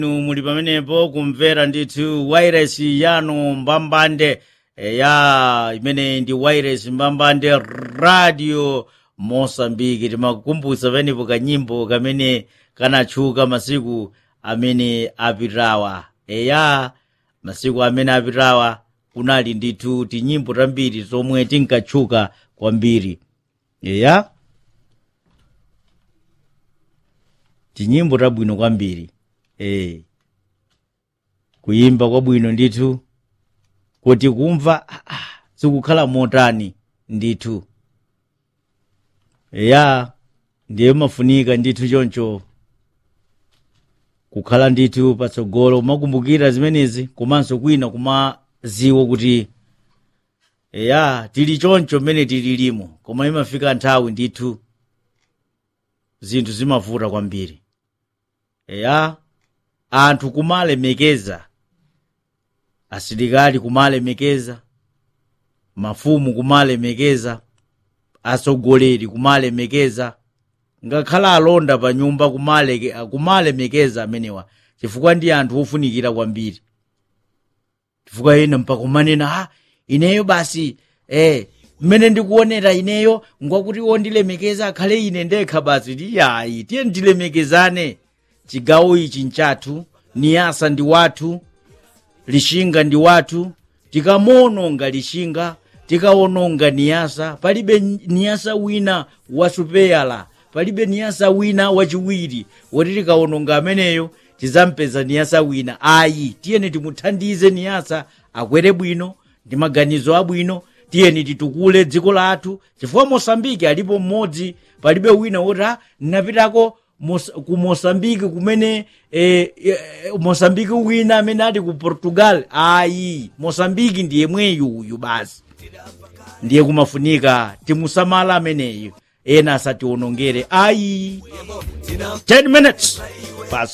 inu muli pamenepo kumvera ndithu wireless yanu mbambande eh, ya imene ndi wireless mbambande radio mosambiki timakukumbutsa pamenepo kanyimbo kamene kanatchuka masiku amene apitawa eya masiku amene apitawa kunali ndithu tinyimbo tambiri zomwe tinkatchuka kwambiri eya tinyimbo tabwino kwambiri eh kuyimba kwabwino ndithu kuti kumva ah, ah, zikukhala motani ndithu eya ndiye mafunika ndithu choncho kukhala ndithu patsogolo kumakumbukira zimenezi komanso kwina kumaziwa kuti eya tili choncho mmene tililimo koma imafika nthawi ndithu zinthu zimavuta kwambiri eya anthu kumalemekeza asilikali kumalemekeza mafumu kumalemekeza atsogoleri kumalemekeza ngakhala alonda pa nyumba kumaleke- kumalemekeza amenewa chifukwa ndi anthu ofunikira kwambiri chifukwa ena mpaka umanena ah ineyo basi eh mmene ndikuonera ineyo ngwakuti wondilemekeza akhale ine ndekha basi tiyayi tiye ndilemekezane chigawo ichi nchathu niyasa ndi wathu lishinga ndi wathu tikamuononga lishinga tikaononga niyasa palibe niyasa wina wasupeyala palibe niyasa wina wachiwiri woti tikaononga ameneyo tizampeza niyasa wina ayi tiyeni timuthandize niyasa akwere bwino ndi maganizo abwino tiyeni titukule dziko lathu chifukwa mosambiki alipo mmodzi palibe wina woti "Ah, napitako Mos- ku mosambiki kumene eh, eh, mosambiki wina amene ati ku portugal ayi mosambiki ndiye mweyu uyu basi ndiye kumafunika timusamala ameneyo ena asationongere ayi 10 minutes Pas